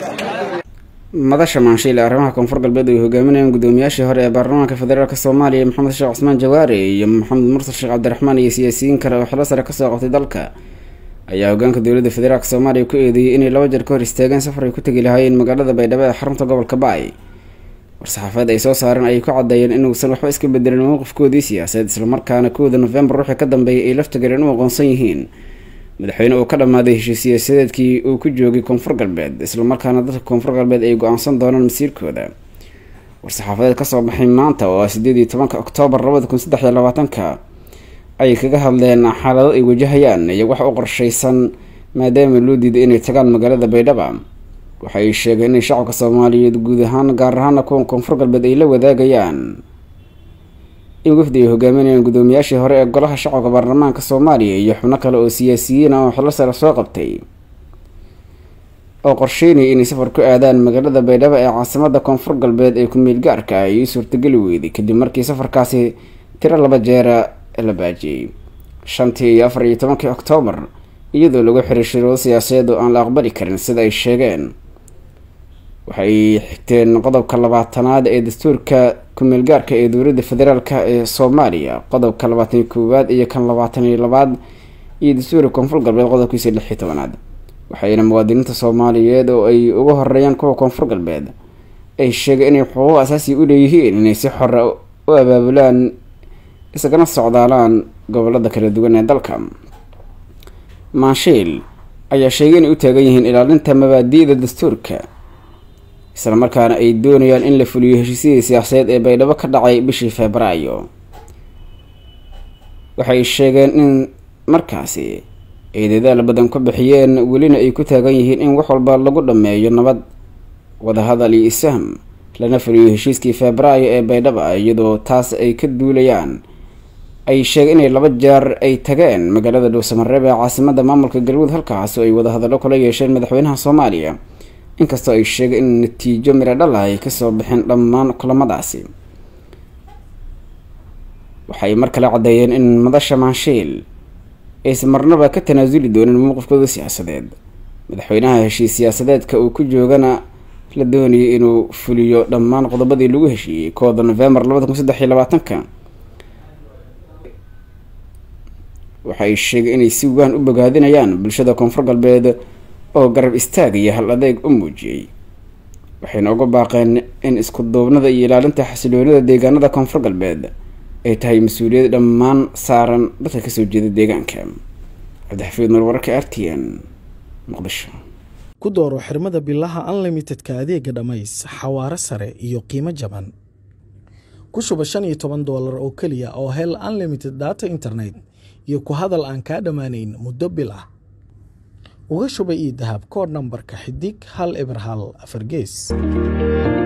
madasha maanshiil ee arrimaha koonfur galbeed ay hogaaminayaan guddoomiyaashii hore ee baarlamaanka federaalk soomaaliya maxamed sheekh cusmaan jawaare iyo maxamed mursal sheekh cabdiraxmaan iyo siyaasiyiin kale oo xilo sare kasoo qabtay dalka ayaa hogaanka dowladda federaalk soomaaliya ku eedeeyey inay laba jeer ka hor istaageen safar ay ku tegi lahaayeen magaalada baydhabo ee xarunta gobolka baay war-saxaafadeed ay soo saareen ayay ku caddeeyeen inuusan waxba iska bedelin mowqifkoodii siyaasadeed islamarkaana kowda nofembar wixii ka dambeeyay ay lafta galeen u aqoonsan yihiin madaxweyne uu ka dhammaaday heshiis siyaasadeedkii uu ku joogay koonfur galbeed islamarkaana dadka koonfur galbeed ay go-aansan doonaan masiirkooda war-saxaafadeed kasoo baxay maanta oo ah sideed iyo tobanka oktoobar labada kun saddex iyo labaatanka ayay kaga hadleen xaalado ay wajahayaan iyo wax u qorshaysan maadaama loo diiday inay tagaan magaalada baydhaba waxa ay sheegeen inay shacabka soomaaliyeed guud ahaan gaar ahaana kuwan koonfur galbeed ay la wadaagayaan in wafdi ay hogaaminayaan guddoomiyaashii hore ee golaha shacabka baarlamaanka soomaaliya iyo xubno kale oo siyaasiyiin ah oo xilo sare soo qabtay oo qorsheynaya inay safar ku aadaan magaalada baydhabo ee caasimada koonfur galbeed ee ku-meel gaarka ah iyo suurtageli weyday kadib markii safarkaasi tiro laba jeera la baajiyey shantii iyo afar iyo tobankii oktoobar iyadoo lagu xiray shiroodo siyaasadeed oo aan la aqbali karin sida ay sheegeen waxay xigteen qodobka labaatanaad ee dastuurka ku-meel gaarka ee dowladda federaalk ee soomaaliya qodobka labaatan iyo koowaad iyo kan labaatan iyo labaad iyo dastuurka koonfur galbeed qodobkiisa lix iyo tobanaad waxayna muwaadiniinta soomaaliyeed oo ay uga horeeyaan kuwa koonfur galbeed ay sheegeen inay xuquuq asaasi u leeyihiin inay si xore u abaabulaan isagana socdaalaan gobolada kala duwan ee dalka maanshiil ayaa sheegay inay u taagan yihiin ilaalinta mabaadi'da dastuurka isla markaana ay doonayaan in la fuliyo heshiisyadii siyaasadeed ee baydhabo ka dhacay bishii febraayo waxay sheegeen in markaasi ay dadaal badan ku bixiyeen welina ay ku taagan yihiin in wax walba lagu dhammeeyo nabad wadahadal iyo isaham lana fuliyo heshiiskii febraayo ee baydhaba iyadoo taas ay ka duulayaan ay sheegeen inay laba jeer ay tageen magaalada dhowsamareeb ee caasimada maamulka galmudug halkaas oo ay wadahadallo kula yeesheen madaxweynaha soomaaliya inkastoo ay sheegeen in natiijo miro dhal ah ay kasoo bixeen dhammaan kulamadaasi waxay mar kale caddeeyeen in madasha maanshiil aysan marnaba ka tanaasuli doonin mowqifkooda siyaasadeed madaxweynaha heshiis siyaasadeedka uu ku joogana la doonayay inuu fuliyo dhammaan qodobadii lagu heshiiyey kooda novembar labada kun saddex iyo labaatanka waxay sheegeen inay si waan u bogaadinayaan bulshada koonfur galbeed oo garab istaag iyo hal adeeg u muujiyey waxayna uga baaqeen in isku duubnada iyo ilaalinta xasiloonida deegaanada koonfur galbeed ay tahay mas-uuliyad dhammaan saaran dadka kasoo jeeda deegaanka cabdixafiid nur wararka r t n muqdisho ku dooro xirmada bilaha unlimitedka adeega dhammays xawaaro sare iyo qiimo jaban ku shuba shan iyo toban doolar oo keliya oo hel unlimited data internet iyo ku hadal aan kaa dhammaanayn muddo bil ah uga shuba io dahab kood nambarka xidig hal eber hal afar gees